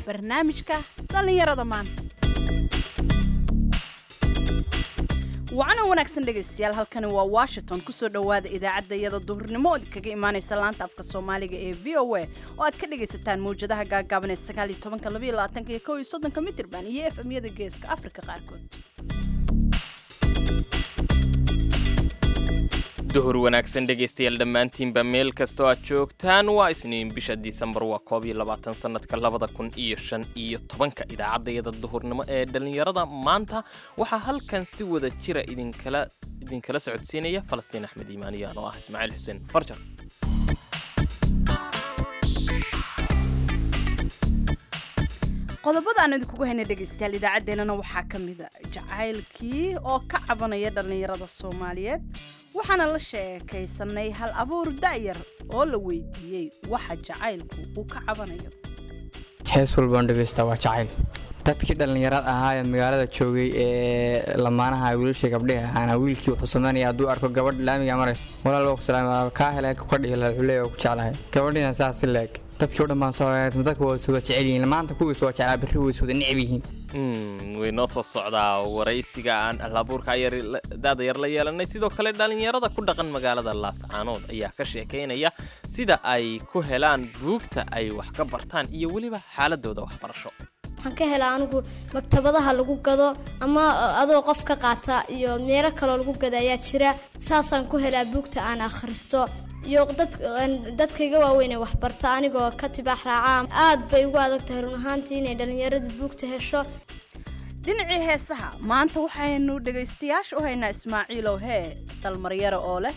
barnaamijka dhallinyarada maanta wacana wanaagsan dhegaystayaal halkani waa washington kusoo dhowaada idaacadda iyada duhurnimo oo kaga imaanaysa laanta afka soomaaliga ee v o a oo aad ka dhagaysataan mawjadaha gaagaaban ee sagaal iyo tobanka laba iyo labaatanka iyo kow iyo soddonka mitirban iyo f m-yada geeska afrika qaarkood duhur wanaagsan dhegaystayaal dhammaantiinba meel kastoo aad joogtaan waa isniin bisha disembar waa koob iyo labaatan sannadka labada kun iyo shan iyo tobanka idaacaddayada duhurnimo ee dhallinyarada maanta waxaa halkan si wada jira idinkala idinkala socodsiinaya falastiin axmed iimaaniyaan oo ah ismaaciil xuseen farjar qodobada aan idinkugu hayna dhegaystayaal idaacaddeenana waxaa ka mida jacaylkii oo ka cabanaya dhallinyarada soomaaliyeed waxaana la sheekaysanay hal abuur da'yar oo la weydiiyey waxa jacaylku uu ka cabanayo hees walbaan dhegaystaa waa jacayl dadkii dhallinyarada ahaa ee magaalada joogay ee lamaanaha wiilashii gabdhihi ahaana wiilkii wuxuu samaynaya hadduu arko gabadh laamiga maray walaal waa ku salaam kaa hele ka dhihi laha wuxuu leeyahay waa ku jeclahay gabadhiina saas si leeg dadkii o dhan baan soo dadka waa iswada jecel yihiin maanta kuwiis waa jeclaa berri waa iswada necb yihiin way noo soo socdaa waraysiga aan ahlabuurka daada yar la yeelanay sidoo kale dhallinyarada ku dhaqan magaalada laascaanood ayaa ka sheekaynaya sida ay ku helaan buugta ay wax ka bartaan iyo weliba xaaladooda waxbarasho waxaan ka helaa anigu maktabadaha lagu gado ama adoo qof ka qaata iyo meelo kaloo lagu gada ayaa jira saasaan ku helaa buugta aan akhristo iyo dadkayga waaweyn ee waxbarta anigoo ka tibaax raacaa aad bay ugu adag tahay run ahaantii inay dhallinyaradu buugta hesho dhinacii heesaha maanta waxaynu dhegaystayaasha u haynaa ismaaciilow hee dalmaryaro oo leh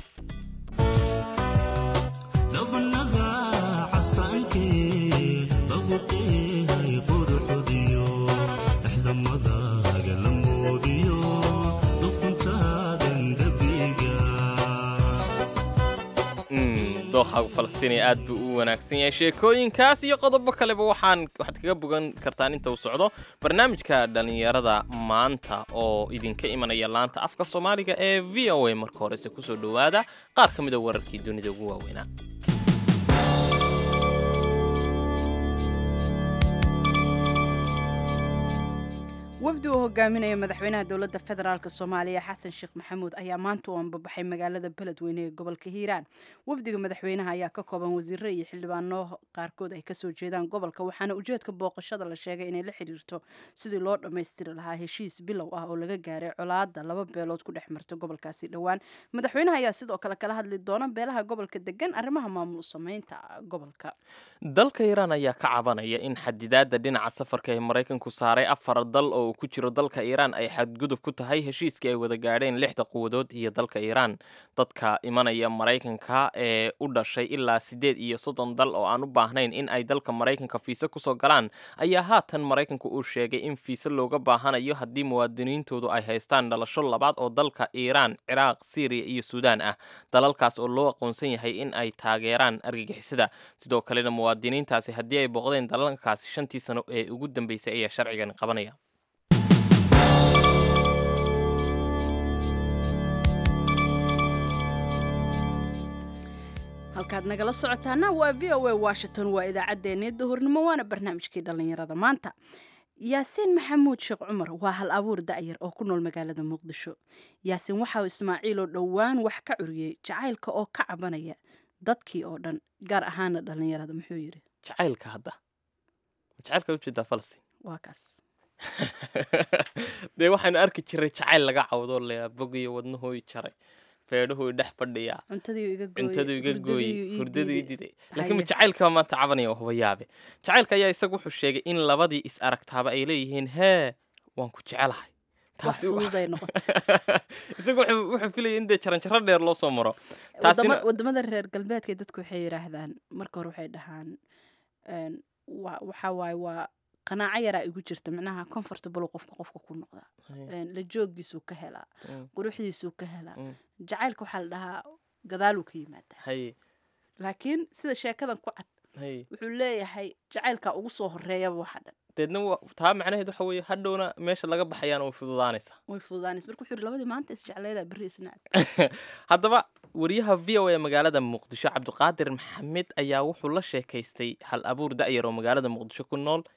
dookhaagu falastiiniya aad buu u wanaagsan yahay sheekooyinkaas iyo qodobo kaleba waxaan waxaad kaga bogan kartaan inta uu socdo barnaamijka dhallinyarada maanta oo idinka imanaya laanta afka soomaaliga ee v o a marka horese kusoo dhowaada qaar ka mida wararkii dunida ugu waaweynaa wafdi uu hogaaminaya madaxweynaha dowladda federaalk soomaaliya xasan sheekh maxamuud ayaa maanta u anbabaxay magaalada beledweyne ee gobolka hiiraan wafdiga madaxweynaha ayaa ka kooban wasiiro iyo xildhibaano qaarkood ay kasoo jeedaan gobolka waxaana ujeedka booqashada la sheegay inay la xidhiirto sidii loo dhammaystiri lahaa heshiis bilow ah oo laga gaaray colaada laba beelood ku dhex marta gobolkaasi dhowaan madaxweynaha ayaa sidoo kale kala hadli doona beelaha gobolka degan arrimaha maamul sameynta gobolka dalka iiraan ayaa ka cabanaya in xadidaada dhinaca safarka ee maraykanku saaray afar dal oo ku jiro dalka iiraan ay xadgudub ku tahay heshiiskii ay wada gaadheen lixda quwadood iyo dalka iiraan dadka imanaya maraykanka ee u dhashay ilaa siddeed iyo soddon dal oo aan u baahnayn in ay dalka maraykanka fiise kusoo galaan ayaa haatan maraykanku uu sheegay in fiise looga baahanayo haddii muwaadiniintoodu ay haystaan dhalasho labaad oo dalka iiraan ciraaq siiriya iyo suudaan ah dalalkaas oo loo aqoonsan yahay in ay taageeraan argagixisada sidoo kalena muwaadiniintaasi haddii ay booqdeen dalalkaasi shantii sano ee ugu dambeysay ayaa sharcigan qabanaya halkaad nagala socotaana waa v o a washington waa idaacaddeenii duhurnimo waana barnaamijkii dhallinyarada maanta yaasiin maxamuud sheekh cumar waa hal abuur da'yar oo ku nool magaalada muqdisho yaasiin waxa uu ismaaciiloo dhowaan wax ka curiyey jacaylka oo ka cabanaya dadkii oo dhan gaar ahaana dhallinyarada muxuu yidhi jacaylka hadda jacaylka ujeedaa falastiin waa kaas dee waxaanu arki jiray jacayl laga cawdoo leeyaa bogiyo wadnahooy jaray feedhuhu dhex fadhiyaa cuntadu iga gooye hurdadu i diday laakiin jacaylka maanta cabanaya waa hubayaabe jacaylka ayaa isagu wuxuu sheegay in labadii is aragtaaba ay leeyihiin hee waan ku jecelahay isagu wuxuu filaya in dee jaranjaro dheer loo soo maro wadamada reer galbeedka dadku waxay yidhaahdaan marka hore waxay dhahaan waxaa waaye waa qanaaco yaraa igu jirta micnaha comfortable qofka qofka ku noqdaa la joogiisuu ka helaa quruxdiisuu ka helaa jacaylka waxaa la dhahaa gadaaluu ka yimaadaa laakiin sida sheekadan ku cad wuxuu leeyahay jacaylka ugu soo horeeyaba waxa dhan deedna taa macnaheed waxa weeye hadhowna meesha laga baxayaana way fududaanaysaa way fududaanaysa marka wuxuu yidhi labadii maanta isjecleeda berri isnacab haddaba wariyaha v o a magaalada muqdisho cabdiqaadir maxamed ayaa wuxuu la sheekaystay hal abuur da'yar oo magaalada muqdisho ku nool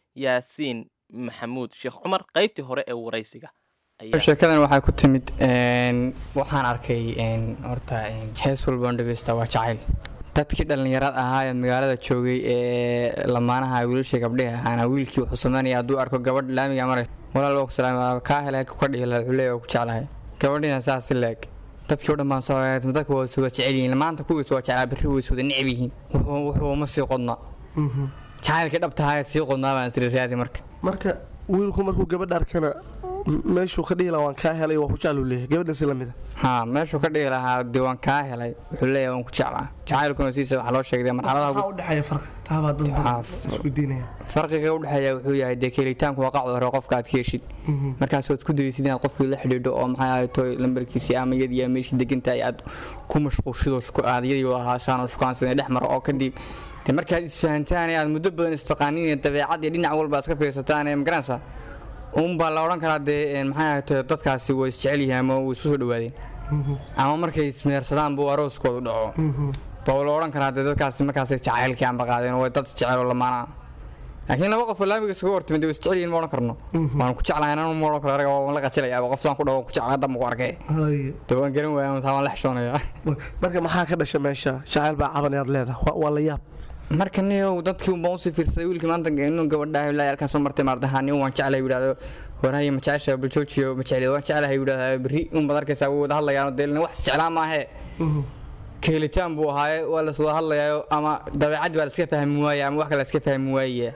yaasiin maxamuud sheekh cumar qaybtii hore ee waraysiga ayaa sheekadan waxay ku timid een, waxaan arkay een, horta een, hees walbaan dhegeysta waa jacayl dadkii dhallinyarada ahaa ee magaalada joogay ee lamaanaha wiilashii gabdhihi ahaana wiilkii wuxuu sameynaya hadduu arko gabadh laamiga maray walaal waa ku salaam kaa helay ka dhihi lahaa wuxuu leeyahay waa ku jeclahay gabadhiina saas si leeg dadkii o dhan baan soo eegay dadka waa wada jecel yihiin maanta kuwiis waa jeclaa berri way wada neceb yihiin wuxuu wuxuu ma sii qodna jacaylkii dhabtahaa sii qodnaa baan isri raadi marka marka wiilku markuu gabadha arkana m- meeshuu ka dhihi lahaa waan kaa helay waa ku jecluu leeyahay gabadhan si lamid haa meeshuu ka dhihi lahaa dee waan kaa helay wuxuu leeyahay waan ku jeclaa jacaylkuna siisa waxaa loo sheegay marxaladaha maxaa u dhexeeya farqi taabaa dad Waxaa badan f- isweydiinaya farqiga u dhexeeya wuxuu yahay dee kelitaanku waa qacda hore qofka aad ka heshid markaas waad ku daysid inaad qofkii la xidhiidho oo maxay ahayd toy lambarkiisii ama iyadii aa meeshii degantahay aad ku mashquulshidoo shuku- aad iyadii wada haashaan oo shukaansan dhex maro oo kadib dee markaad isfahantaan ee aad muddo badan istaqaaniin ee dabeecad iyo dhinac walba iska fiirsataan ee magaranaysaa uunbaa la odhan karaa dee een, maxay ahayd toy dadkaasi way isjecel yihiin ama way isu soo dhawaadeen ama markay ismeersadaan buu arooskoodu dhaco baa la odhan karaa dee dadkaasi markaasay jacaylkii aanba qaadeen oo way dad jecel oo lamaana laakiin laba qof oo laamiga isugu hortimid way isjecel yihiin ma odhan karno waan ku jeclahay ananu ma odhan karo araga waan la qajilayaa qof saan ku dhawo ku jeclaa hadda ma ku arkay Haye. dee waan garan waaya taa waan la xishoonayaa marka maxaa ka dhasha meesha jacayl baa cabanayaad leedahay Waa- waa la yaab marka niyow dadkii unbaan usii fiirsaday wiilkii maanta inuu gabadhahay ilaa halkaan soo martay maardaha nin waan jeclahay yidhahdo warhaye ma jecesha baljoojiyo ma jecli waan jeclahay yidhahdaa berri unbaad arkaysaa way wada hadlayaan dee wax isjeclaa maahee keelitaan buu ahaaye waa la wada hadlayaayo ama dabeecad baa la iska fahmi waaya ama wax kale la iska fahmi waaya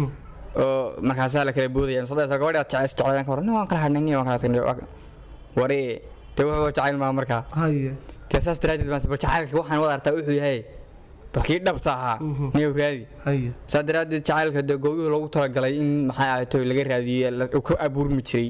oo markaasaa la kala boodaya masadaysa gabadhi aad jecel jeclaan ka hor nin waan kala hadhnay nin waan kala tagnay wari dee wuxuu jacayl maa markaa haye dee saas daraadeed baan bal jacaylka waxaan wada artaa wuxuu yahay balkii dhabta ahaa niyow raadi haye saa daraadeed jacaylka dee goobihii loogu talagalay in maxay ahayd toy laga raadiyo la- uu ka abuurmi jiray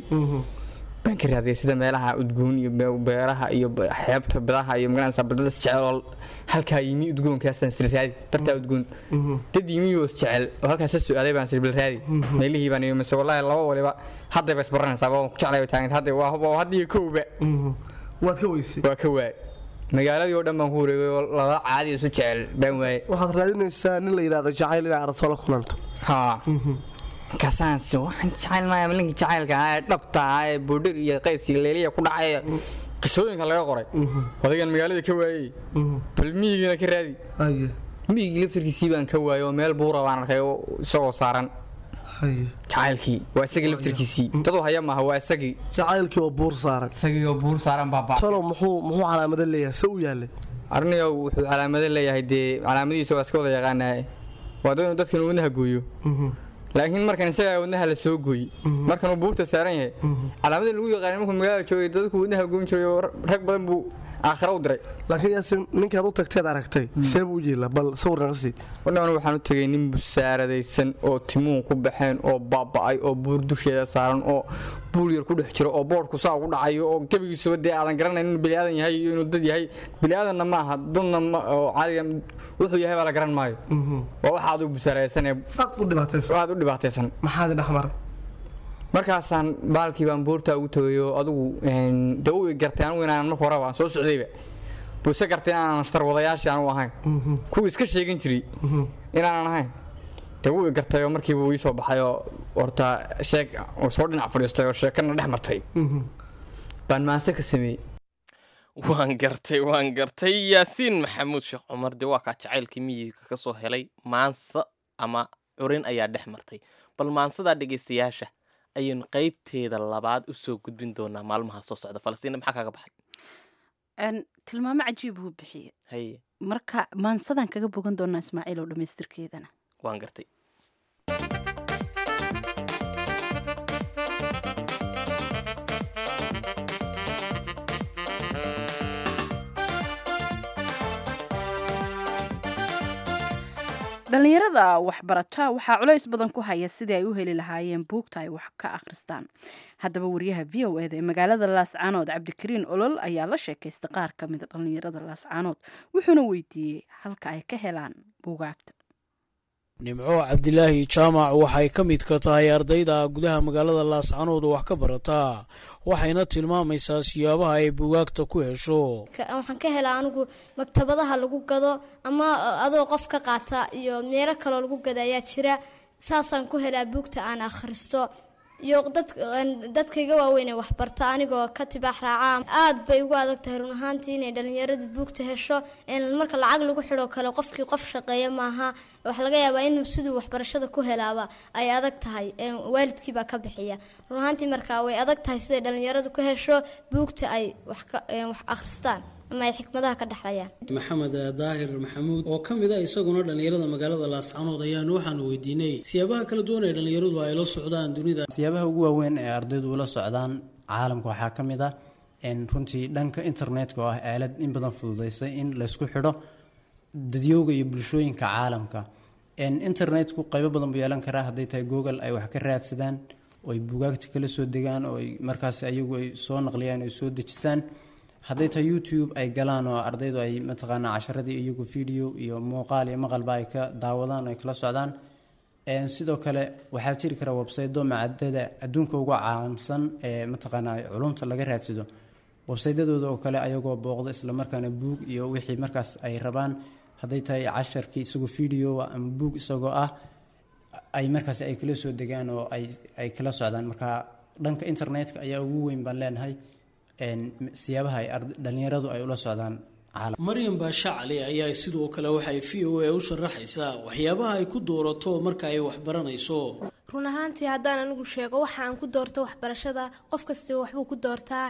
baan ka raadiyay sida meelaha udgoon iyo be- beeraha iyo be- xeebta badaha iyo magaranaysa badada isjecel oo halkaa yimi udgoonkaasaan sila raadi bartaa udgoon dad yimi oo isjecel oo halkaas su-aalay baan sila bil raadi meelihii baan iyo mise wallaahi laba waliba hadday ba isbaranaysaa waan ku jeclay taaganta hadda waa waa hadda iyo kowba waad ka weysay waa ka waay magaaladii oo dhan baan ku wareegay oo laba caadi isu jecel baan waayay waxaad raadinaysaa nin la yidhaahdo jacayl inay aragto la kulanto haa markaasaan si waxaan jecel maaya malinka jacaylka ahaa ee dhabta ahaa ee boodhir iyo qays iyo leeliya ku dhacay ee qisooyinka laga qoray odagan magaalada ka waayey bal miyigiina ka raadi haye miyigii laftirkiisii baan ka waayey oo meel buura baan arkay oo isagoo saaran haye jacaylkii waa isagii laftirkiisii dadu haya maaha waa isagii jacaylkii oo buur saaran isagii oo buur saaran baabaa talow muxuu muxuu calaamado leeyahay se u yaallay arniga wuxuu calaamado leeyahay dee calaamadihiisa waa iska wada yaqaanaye waa dad inuu dadkan wadnaha gooyo laakiin markan isagaa wadnaha la soo gooy markan uu buurta saaran yahay calaamadii lagu yaqaanay markuu magaalada joogay dadku wadnaha goyn jiray oo rag badan buu aakhira u diray laakiin yaasin ninkaad u tagteed aragtay see buu u yeela bal sawir naga sii wadhan waxaan u tegay nin busaaradaysan oo timuhu ku baxeen oo baaba'ay oo buur dusheeda saaran oo buul yar ku dhex jiro oo boodhku saa ugu dhacayo oo gebigiisuba dee aadan garanayn inuu biniaadan yahay iyo inuu dad yahay biniaadanna ma aha dadna ma oo caadiga wuxuu yahay baa la garan maayo waa waxa adigu busaaradaysan ee aad u dhibaataysa aad u dhibaataysan maxaad dhex maray markaasaan baalkii baan buurta ugu tagay oo adigu de u gartay anugu inaanan marka horeba aan soo socdayba buse gartay inaanan ashtarwadayaashii anugu ahayn kuwii iska sheegan jiray inaanan ahayn de wuu i gartay oo markiiba uu ii soo baxay oo horta sheeg uu soo dhinac fadhiistay oo sheekana dhex martay baan maase ka sameeyey waan gartay waan gartay yaasiin maxamuud sheekh cumar dee waa kaa jacaylkii miyiga ka soo helay maansa ama curin ayaa dhex martay bal maansadaa dhegaystayaasha ayaynu qaybteeda labaad u soo gudbin doonaa maalmaha soo socda falastiina maxaa kaga baxay Een, tilmaamo cajiib buu bixiye haye marka maansadan kaga bogan doonaa ismaaciil oo dhammaystirkeedana waan gartay dhallinyarada waxbarata waxaa culays badan ku haya sidii ay u heli lahaayeen buugta ay wax ka akhristaan haddaba wariyaha v o eda ee magaalada laascaanood cabdikariin olol ayaa la sheekaystay qaar ka mida dhallinyarada laascaanood wuxuuna weydiiyey halka ay ka helaan buugaagta nimco cabdilaahi jaamac waxay ka mid ka tahay ardayda gudaha magaalada laascanood wax ka barataa waxayna tilmaamaysaa siyaabaha ay bugaagta ku hesho Ka- waxaan ka helaa anigu maktabadaha lagu gado ama adoo qof ka qaata iyo meelo kaloo lagu gada ayaa jira saasaan ku helaa buugta aan akhristo iyo dadkayga waaweyn ee waxbarta anigoo ka tibaax raacaa aad bay ugu adag tahay run ahaantii inay dhallinyaradu buugta hesho marka lacag lagu xidho kale qofkii qof shaqeeya maaha waxaa laga yaabaa inuu siduu waxbarashada ku helaaba ay adag tahay waalidkiibaa ka bixiya run ahaantii markaa way adag tahay siday dhallinyaradu ku hesho buugta ay wax akhristaan ama ay xikmadaha ka dhexlayaan maxamed daahir maxamuud oo ka mid a isaguna dhallinyarada magaalada laascanood ayaanu waxaanu weydiinay siyaabaha kala duwan ee dhallinyaradu ay la socdaan dunida siyaabaha ugu waaweyn ee ardaydu ula socdaan caalamka waxaa ka mid ah runtii dhanka internetka oo ah aalad in badan fududeysay in laysku xidho dadyowga iyo bulshooyinka caalamka internetku qaybo badan buu yeelan karaa hadday tahay google ay wax ka raadsadaan oo ay bugaagta kala soo degaan oo ay markaas ayagu ay soo naqliyaan ay soo dejistaan hadday tahay youtube ay galaan oo ardaydu ay mataqaanaa casharadii iyagu video iyo muuqaal iyo maqalba ay ka daawadaan oo ay kala socdaan sidoo kale waxaa jiri kara websaydo macadada adduunka uga caamsan ee mataqaanaa culumta laga raadsado websaydadooda oo kale ayagoo booqda islamarkaana buug iyo wixii markaas ay rabaan hadday tahay casharkii isagoo video ama buug isagoo ah ay markaas ay kala soo degaan oo ay kala socdaan marka dhanka internetka ayaa ugu weyn baan leenahay siyaabaha ay dhallinyaradu ay ula socdaan maryam baasha cali ayaa sidoo kale waxay v o a u sharaxaysaa waxyaabaha ay ku doorato marka ay waxbaranayso run ahaantii haddaan anigu sheego waxa aan ku doorto waxbarashada qof kastaba waxbuu ku doortaa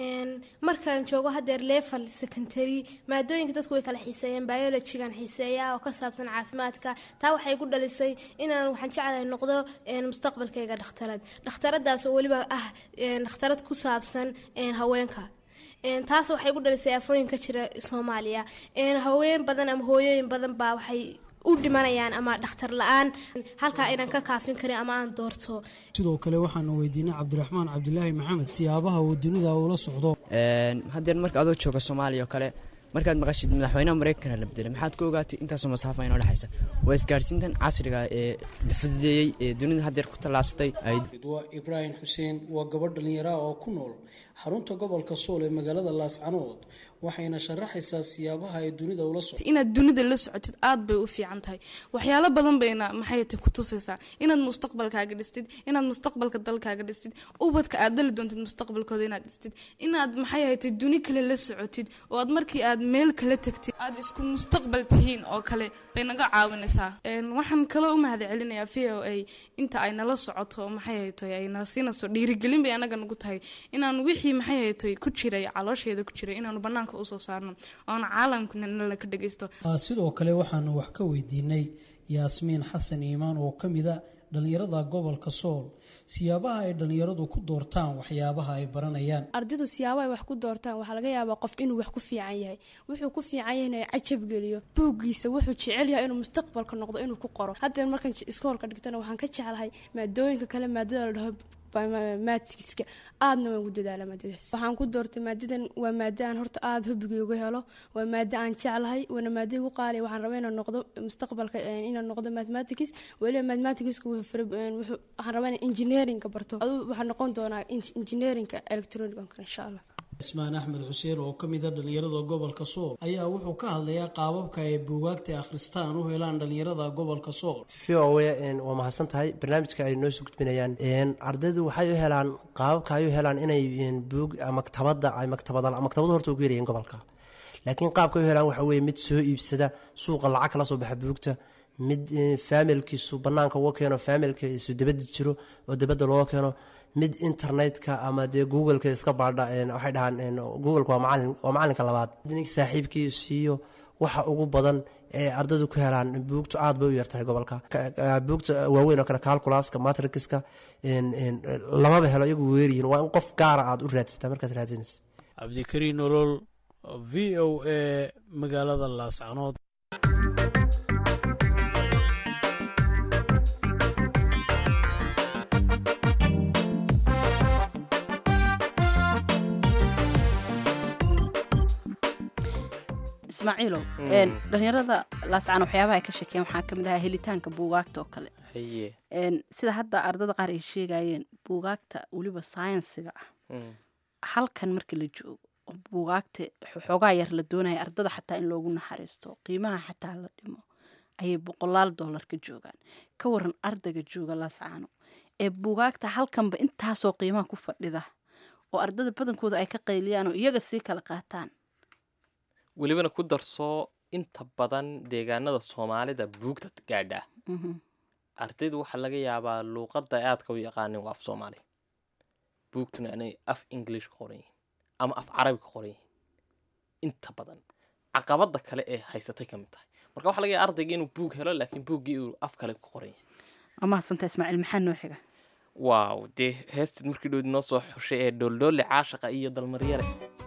markaan joogo hadeer level secondary maadooyinka dadku way kala xiiseeyeen biologygan xiiseeya oo ka saabsan caafimaadka taa waxay ku dhalisay inaan waxaan jeclahay noqdo mustaqbalkayga dhakhtarad dhakhtaradaas oo weliba ah dhakhtarad ku saabsan haweenka taas waxay ku dhalisay afooyin ka jira soomaaliya haween badan ama hooyooyin badan baa waxay u dhimanayaan ama dhakhtar la-aan halkaa inaan ka kaafin karin ama aan doorto sidoo kale waxaanu weydiinay cabdiraxmaan cabdilaahi maxamed siyaabaha uu dunida ula socdo haddeen marka adoo jooga soomaaliya oo kale markaad maqashid madaxweynaha mareykanka la bedelay maxaad ka ogaatay intaasoo masaafa inoo dhexaysa waa isgaadhsiintan casriga ee la fududeeyey ee dunida haddeer ku tallaabsatay ridwa ibraahim xuseen waa gabadh dhallinyaraha oo ku nool xarunta gobolka sool ee magaalada laascanood waxayna sharaxaysaa siyaabaha ay dunida ula socdo inaad dunida la socotid aad bay u fiican tahay waxyaalo badan bayna maxay tahay ku tusaysaa inaad mustaqbalkaaga dhistid inaad mustaqbalka dalkaaga dhistid ubadka aad dali doontid mustaqbalkooda inaad dhistid inaad maxay haytay duni kale la socotid oo aad markii aad meel kala tagtid aad isku mustaqbal tihiin oo kale bay naga caawinaysaa waxaan kaloo u mahad celinayaa v o a inta ay nala socoto maxay haytay ay nala siinayso dhiirigelin bay anaga nagu tahay inaan wixii maxay haytay ku jiray caloosheeda ku jiray inaanu banaanka usoo saarno oona caalamkanala ka dhageysto sidoo kale waxaanu wax ka weydiinay yaasmiin xasan iimaan oo ka mid a dhallinyarada gobolka sool siyaabaha ay dhallinyaradu ku doortaan waxyaabaha ay baranayaan ardaydu siyaabaha ay wax ku doortaan waxaa laga yaabaa qof inuu wax ku fiican yahay wuxuu ku fiican yahay inay cajab geliyo buuggiisa wuxuu jecel yahay inuu mustaqbalka noqdo inuu ku qoro haddeen markaan iskoolka dhigtana waxaan ka jeclahay maadooyinka kale maadada la dhaho maatiska aadna waan ugu dadaala maadadaas waxaan ku doortay maadadan waa maada aan horta aada hobigay uga helo waa maada aan jeclahay waana maada igu qaaliya waxaan rabaa inaan noqdo mustaqbalka inaan noqdo mathematics weliba mathematicska waxaan rabaa inaan engineeringa barto aduu waxaan noqon doonaa engineeringa electronicanka insha allah ismaan axmed xuseen oo ka mid a dhallinyarada gobolka sool ayaa wuxuu ka hadlayaa qaababka ay buugaagta akhristaan u helaan dhallinyarada gobolka sool v o waa mahadsan tahay barnaamijka ay noo soo gudbinayaan ardaydu waxay u helaan qaababka ay u helaan inay buug maktabada ay maktabada maktabadu horta ugu yarayeen gobolka laakiin qaabka ay u helaan waxa weye mid soo iibsada suuqa lacag kala soo baxa buugta mid faamilkiisu banaanka uga keeno faamilkiisu dabada jiro oo dabada looga keeno mid internetka ama dee googleka iska baadha waxay dhahaan googleka waa macalin waa macalinka labaad nink saaxiibkii siiyo waxa ugu badan ee ardaydu ku helaan buugtu aad bay u yartahay gobolka buugta waaweyn oo kale calculaska matrixka lamaba helo iyagu weeryihin waa in qof gaara aad u raadsataa markaad raadsanaysa cabdikariin nolol v o a magaalada laascanood ismaaciilow dhalinyarada laascaan waxyaabaha ay ka sheekeen waxaa kamid ahaa helitaanka buugaagta oo kale sida hadda ardada qaar ay sheegayeen buugaagta weliba sayensiga ah halkan marka la joogo buugaagta xoogaa yar la doonaya ardada xataa in loogu naxariisto qiimaha xataa la dhimo ayay boqolaal dollar ka joogaan ka waran ardayga jooga laascaano ee buugaagta halkanba intaasoo qiimaha ku fadhida oo ardada badankooda ay ka qayliyaan oo iyaga sii kala qaataan welibana ku darsoo inta badan deegaanada soomaalida buugta gaadha ardaydu waxaa laga yaabaa luuqadda ay aadka u yaqaanin waa af soomaali buugtuna inay af english ka qoran yihiin ama af carabi ka qoran yihiin inta badan caqabada kale ee haysatay ka mid tahay marka waxaa laga yaaba ardayga inuu buug helo laakiin buuggii uu af kale ku qoran yahay waa mahadsanta ismaaciil maxaa noo xiga waaw dee heestid markii dhoodi noo soo xushay ee dhooldhoole caashaqa iyo dalmaryare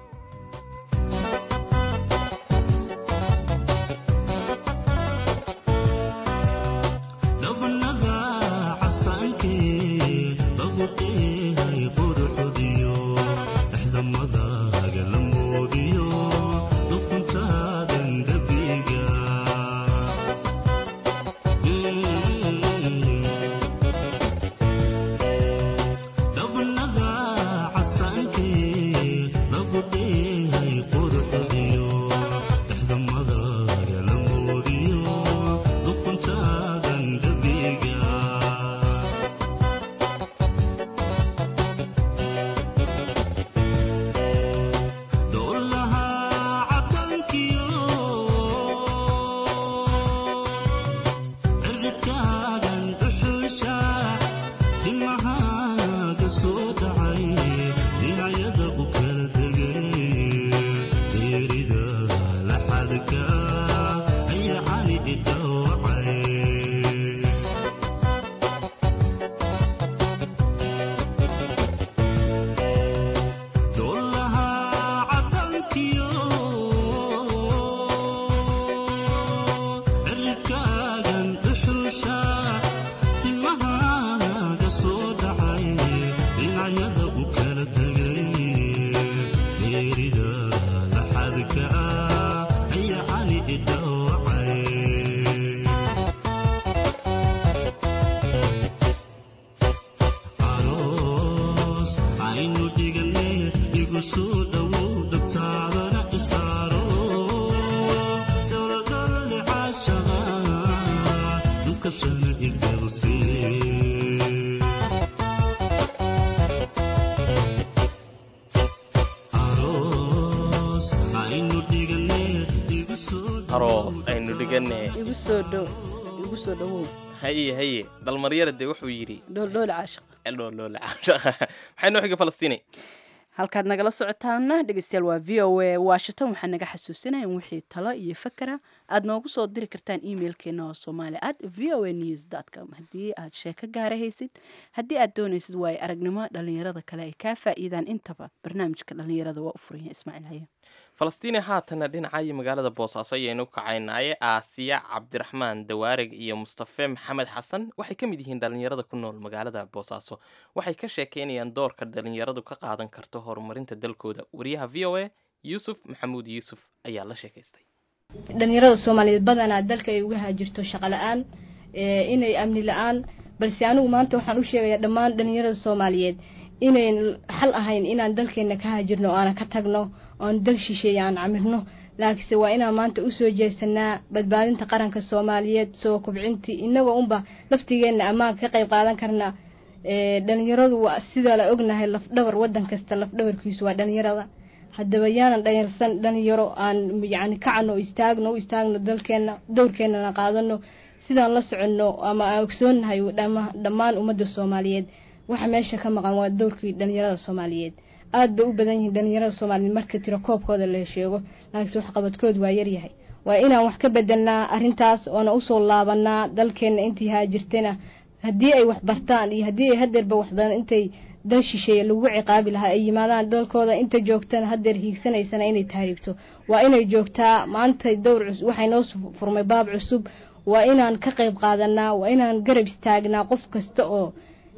aroos aynu dhigane igu soo dhow igu soo dhowow haye haye dalmaryara dee wuxuu yidhi dholdhoole caashiq dholdhoole caashaqa maxay noo xiga falastiini halkaad nagala socotaana dhegeystayaal waa v o a washington waxaa naga xasuusinaya in wixii talo iyo fakera aad noogu soo diri kartaan emailkeena oo soomaali at v o a news com haddii aad sheeko gaara haysid haddii aad doonaysid waayo aragnimo dhalinyarada kale ay kaa faa'iidaan intaba barnaamijka dhalinyarada waa u furanya ismaaciil haye falastiini haatana dhinacayo magaalada boosaaso ayaynu kacaynaaye aasiya cabdiraxmaan dawaarig iyo mustafe maxamed xasan waxay ka mid yihiin dhalinyarada ku nool magaalada boosaaso waxay ka sheekeynayaan doorka dhalinyaradu ka qaadan karto horumarinta dalkooda wariyaha v o a yuusuf maxamuud yuusuf ayaa la sheekaystay dhalinyarada soomaaliyeed badanaa dalka ay uga haajirto shaqo la-aan inay amni la-aan balse anigu maanta waxaan u sheegayaa dhammaan dhalinyarada soomaaliyeed inayn xal ahayn inaan dalkeena ka haajirno o aanan ka tagno oon dal shisheeye aan camirno laakiinse waa inaan maanta usoo jeesanaa badbaadinta qaranka soomaaliyeed soo kubcintii inagoo unba laftigeenna ammaan ka qayb qaadan karna dhalinyaradu waa sidaa la ognahay lafdhabar wadan kasta lafdhabarkiisu waa dhalinyarada haddaba yaanan dhanyarsan dhalinyaro aan yacni kacano o istaagno u istaagno dalkeena dowrkeenana qaadano sidaan la soconno ama aan ogsoonnahay dhammaan ummadda soomaaliyeed waxa meesha ka maqan waa dowrkii dhalinyarada soomaaliyeed aada bay u badan yihiin dhalinyarada soomaaliyeed marka tiro koobkooda la sheego laakiinse waxqabadkood waa yaryahay waa inaan wax ka bedelnaa arrintaas oona usoo laabanaa dalkeenna intii haajirtana haddii ay wax bartaan iyo haddii ay hadeerba waxbadan intay dal shisheeye lagu ciqaabi lahaa ay yimaadaan dalkooda inta joogtana hadeer hiigsanaysana inay tahriibto waa inay joogtaa maanta dowr cus waxay noo furmay baab cusub waa inaan ka qayb qaadanaa waa inaan garab istaagnaa qof kasta oo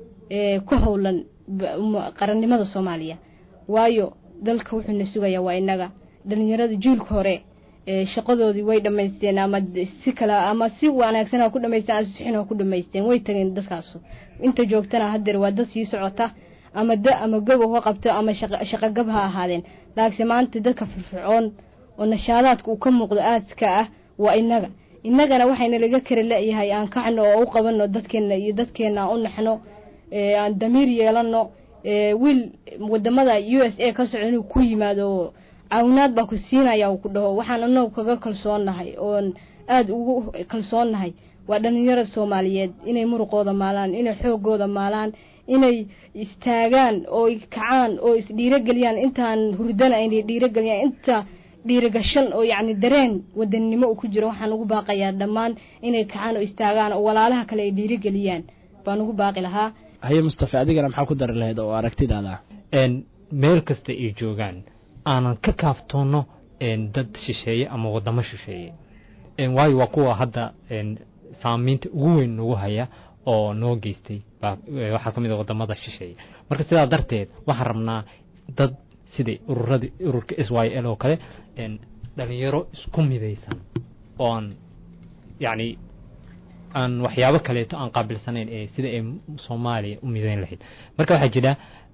ku howlan qarannimada soomaaliya waayo dalka wuxuuna sugayaa waa inaga dhalinyarada juulka hore shaqadoodii way dhamaysteen ama si kale ama si wanaagsan ha ku dhamaysteen ama si xun ha ku dhamaysteen way tageen dadkaasu inta joogtana hadeer waa dad sii socota ama da ama gobow ha qabto ama shaqogab ha ahaadeen laakiinse maanta dadka firfircoon oo nashaadaadka uu ka muuqdo aadka ah waa inaga innagana waxayna laga kara la-yahay aan kacno oo u qabano dadkeena iyo dadkeena aan u naxno aan damiir yeelano wiil wadamada u s a ka soco inuu ku yimaado caawinaad baa ku siinaya uu ku dhaho waxaan anagu kaga kalsoonnahay oon aada ugu kalsoonnahay waa dhalinyarada soomaaliyeed inay muruqooda maalaan inay xoogooda maalaan inay istaagaan oo kacaan oo isdhiirogeliyaan intaan hurdana aynay dhiirogeliyaan inta dhiirigashan oo yacni dareen wadannimo uu ku jiro waxaan ugu baaqayaa dhammaan inay kacaan oo istaagaan oo walaalaha kale ay dhiirigeliyaan baan ugu baaqi lahaa haye mustafa adigana maxaa ku dari lahayd oo aragtidaada meel kasta ay joogaan aanan ka kaaftoonno dad shisheeye ama wadamo shisheeye waayo waa kuwa hadda saamaynta ugu weyn nagu haya oo noo geystay waxaa ka mid a wadamada shisheeye marka sidaa darteed waxaan rabnaa dad siday ururadii ururka s y l oo kale dhalinyaro isku midaysan oo aan yacni aan waxyaabo kaleeto aan qaabilsanayn ee sida ay soomaaliya u midayn lahayd marka waxaa jira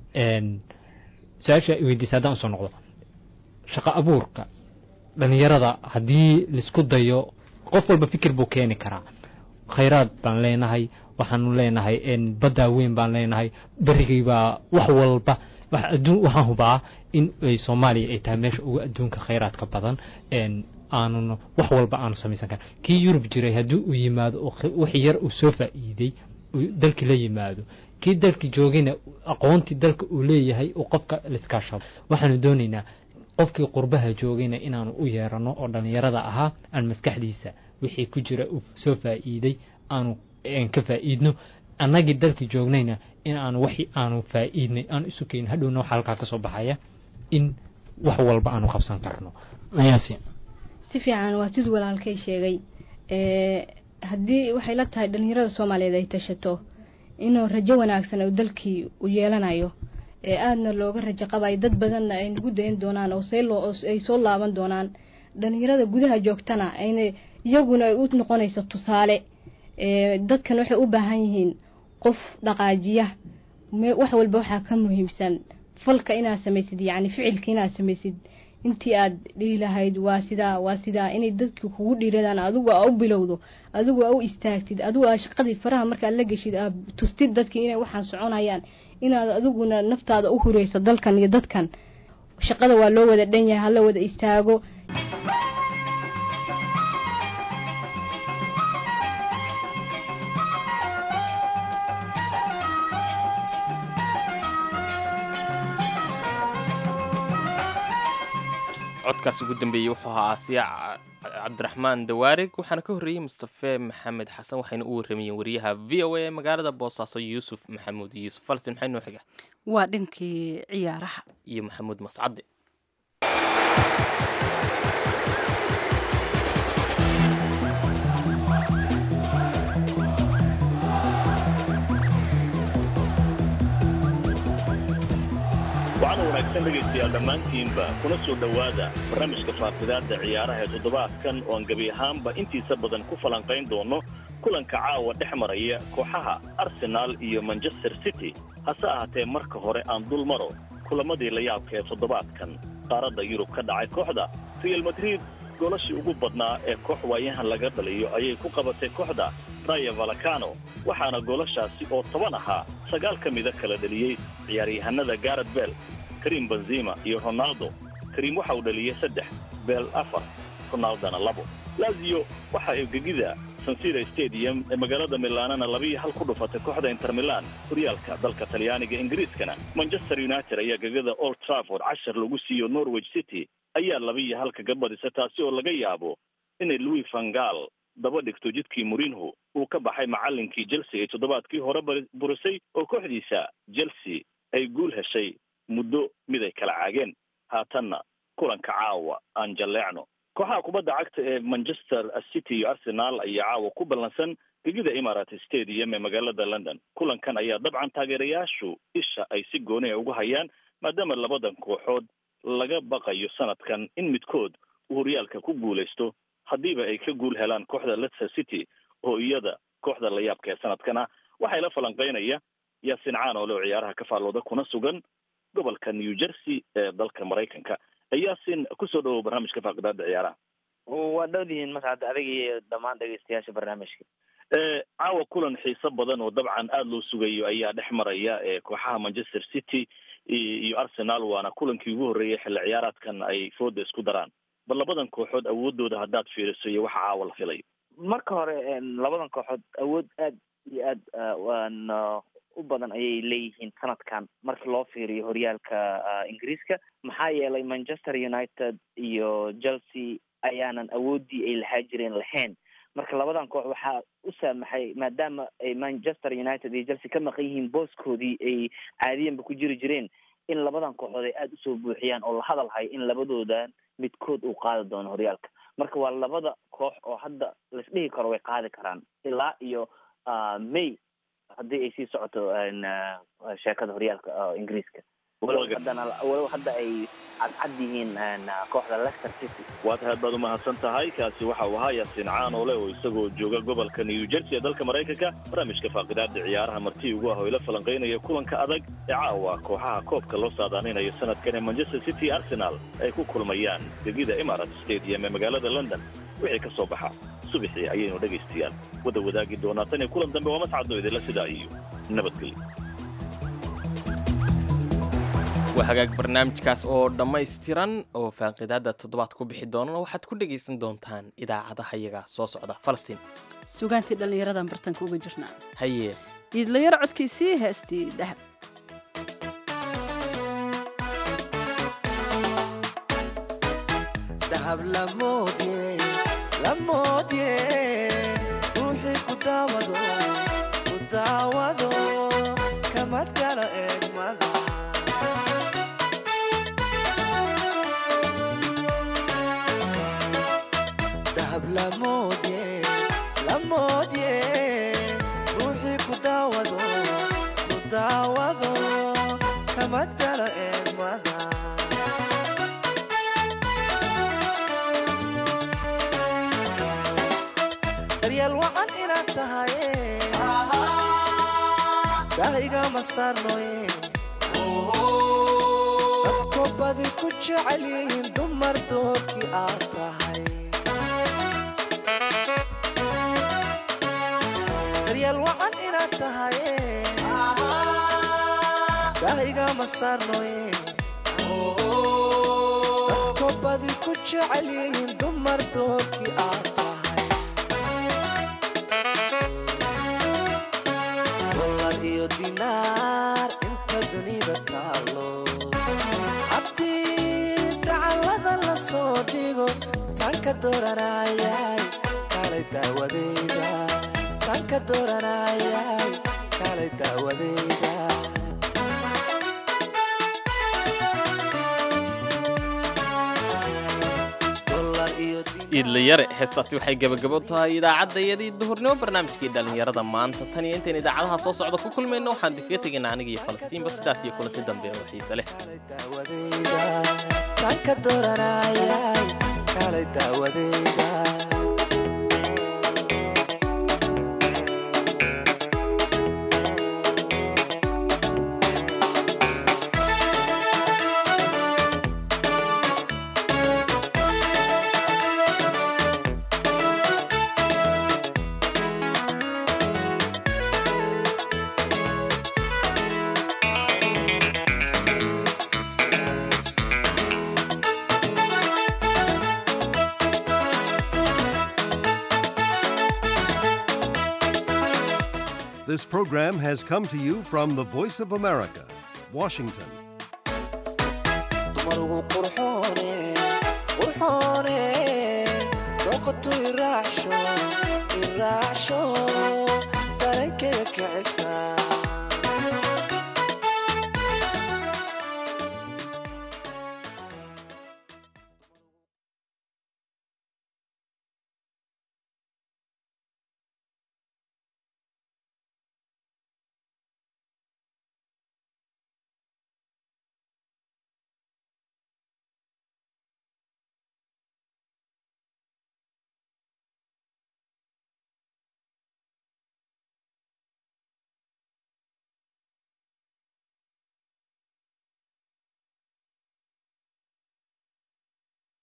su-aasha weydiisa haddaan usoo noqdo shaqo abuurka dhalinyarada haddii laisku dayo qof walba fikir buu keeni karaa khayraad baan leenahay waxaanu leenahay baddaa weyn baan leenahay berigaybaa wax walba waxaan hubaa in ay soomaaliya ay tahay meesha ugu adduunka khayraadka badan aanun wax walba aanu samaysan karin kii yurub jiray haddii uu yimaado wax yar uu soo faa'iiday dalkii la yimaado kii dalkii joogayna aqoontii dalka uu leeyahay uu qofka laiskaashado waxaanu doonaynaa qofkii qurbaha joogayna inaanu u yeerano oo dhallinyarada ahaa aan maskaxdiisa wixii ku jira uu soo faa'iiday aanu ka faa'iidno annagii dalkii joognayna in aanu waxi aanu faa'iidnay aanu isu keenin hadhowna waxaa halkaa ka soo baxaya in wax walba aanu qabsan karno ayaasi si fiican waa siduu walaalkay sheegay haddii waxay la tahay dhalinyarada soomaaliyeed ay tashato inuu rajo wanaagsan uu dalkii u yeelanayo ee aadna looga rajo qabayo dad badanna ay nagu dayan doonaan oo ay soo laaban doonaan dhalinyarada gudaha joogtana ayna iyaguna ay u noqonayso tusaale dadkan waxay u baahan yihiin qof dhaqaajiya wax walba waxaa ka muhiimsan falka inaad samaysid yacni ficilka inaad samaysid intii aad dhihi lahayd waa sidaa waa sidaa inay dadki kugu dhiiradaan adigu aa u bilowdo adigu aa u istaagtid adigu aa shaqadii faraha markaad la geshid aad tustid dadkii inay waxaan soconayaan inaad adiguna naftaada u hureyso dalkan iyo dadkan shaqada waa loo wada dhan yahay hala wada istaago codkaas ugu dambeeyey wuxuu ahaa aasiya cabdiraxmaan dawaarig waxaana ka horreeyey mustafe maxamed xasan waxayna u warramayeen wariyaha v o a ee magaalada boosaaso yuusuf maxamuud yuusuf falsin maxay noo xiga waa dhankii ciyaaraha iyo maxamuud mascade waxaana wanaagsan dhegaystayaal dhammaantiinba kuna soo dhowaada barnaamijka faafidaadda ciyaaraha ee toddobaadkan oo aan gebi ahaanba intiisa badan ku falanqayn doono kulanka caawa dhex maraya kooxaha arsenaal iyo manchester city hase ahaatee marka hore aan dul maro kulamadii la yaabka ee toddobaadkan qaaradda yurub ka dhacay kooxda real madrid golashii ugu badnaa ee koox waayahan laga dhaliyo ayay ku qabatay kooxda raya valacano waxaana goolashaasi oo toban ahaa sagaal ka mida kala dheliyey ciyaaryahanada garet bel karim benzima iyo ronaldo karim waxa uu dhaliyey saddex bel afar ronaldona labo laziyo waxa ay gegida sansira stadium ee magaalada milaanana labiiyo hal ku dhufatay kooxda inter milan horyaalka dalka talyaaniga ingiriiskana manchester united ayaa gegada old trafford cashar lagu siiyo norwich city ayaa labiiyo hal kaga badisa taasi oo laga yaabo inay louis vangal daba dhigto jidkii murinho uu ka baxay macallinkii chelsea ay toddobaadkii hore burisay oo kooxdiisa chelsea ay guul heshay muddo mid ay kala caageen haatanna kulanka caawa aan jalleecno kooxaha kubadda cagta ee manchester city iyo arsenal ayaa caawa ku ballansan gegida imarat stadium ee magaalada london kulankan ayaa dabcan taageerayaashu isha ay si gooni a ugu hayaan maadaama labadan kooxood laga baqayo sanadkan in midkood uu horyaalka ku guulaysto haddiiba ay ka guul helaan kooxda leicester city oo iyada kooxda la yaabka ee sanadkan ah waxay la falanqaynaya yaasin caan oo leo ciyaaraha ka faallooda kuna sugan gobolka new jersey ee dalka maraykanka yaasin kusoo dhawow barnaamijka faaqidaada ciyaaraha waa dhowdihiin mascad adiga iyo dhammaan dhegeystayaasha barnaamijka caawa kulan xiiso badan oo dabcan aada loo sugayo ayaa dhex maraya kooxaha manchester city iyo arsenal waana kulankii ugu horreeyay xilli ciyaaraadkan ay fooda isku daraan bal labadan kooxood awoodooda haddaad fiiriso iyo waxa caawa la filayo marka hore labadan kooxood awood aad iyo aad waan u badan ayay leeyihiin sanadkan marka loo fiiriyo horyaalka ingiriiska maxaa yeelay manchester united iyo chelsea ayaanan awoodii ay lahaa jireen lahayn marka labadan koox waxaa u saamaxay maadaama ay manchester united iyo chelsea ka maqan yihiin booskoodii ay caadiyanba ku jiri jireen in labadan kooxood ay aada usoo buuxiyaan oo la hadalhayo in labadoodan midkood uu qaadi doono horyaalka marka waa labada koox oo hadda laisdhihi karo way qaadi karaan ilaa iyo may haddii ay sii socoto sheekada horyaalka ingiriiska walow haddana walow hadda ay cadcad yihiin kooxda leicester city waad aad baad umahadsan tahay kaasi waxa uu ahaa yaasiin caanole oo isagoo jooga gobolka new jersey ee dalka maraykanka barnaamijka faaqidaada ciyaaraha martii ugu ah oo ila falanqaynaya kulanka adag ee caawa kooxaha koobka loo saadaaninayo sanadkan ee manchester city arsenal ay ku kulmayaan gegida emirates stadium ee magaalada london wixii ka soo baxa subaxii ayaynu dhegaystayaal wada wadaagi doonaa tan iyo kulan dambe waa mascado idinla sidaa iyo nabadgelyo waa hagaag barnaamijkaas oo dhammaystiran oo faaqidaada toddobaad ku bixi doonana waxaad ku dhegaysan doontaan idaacadaha yaga soo socda falastiin sugaantii dhallinyaradan bartanka uga jirnaa haye iidlayaro codkiisii heestii dahab dahab lamoodye lamoodye ruuxii ku daawado ku daawado kama galo eegmada dahab lamoodye lamoodye ruuxii ku daawado ku daawado kama galo eegmada daryeel wacan inaad tahaye daahigama saarnoye dadko badi ku jecel yihiin dumar doorkii aad tahay daryeel wacan inaad tahaye daahigama saarnoye dadko badi ku jecel yihiin dumar doorkii aad tahay dolar iyo dinaar inta dunida taalo haddii dacallada la soo dhigo tanka dooranayay kaalay daawadeyda tanka dooranayay kaalay daawadeyda iidlayare heestaasi waxay gebagabo tahay idaacadayadii duhurnimo barnaamijkii dhallinyarada maanta tan iyo intayn idaacadaha soo socda ku kulmayno waxaan idinkaga tegaynaa aniga iyo falastiinba sidaas iyo kulanti dambe oo xiise leh tanka dooranayay kaalay daawadeyda This program has come to you from the Voice of America, Washington. dumarugu qurxoone qurxoone dooqatu iraacsho iraacsho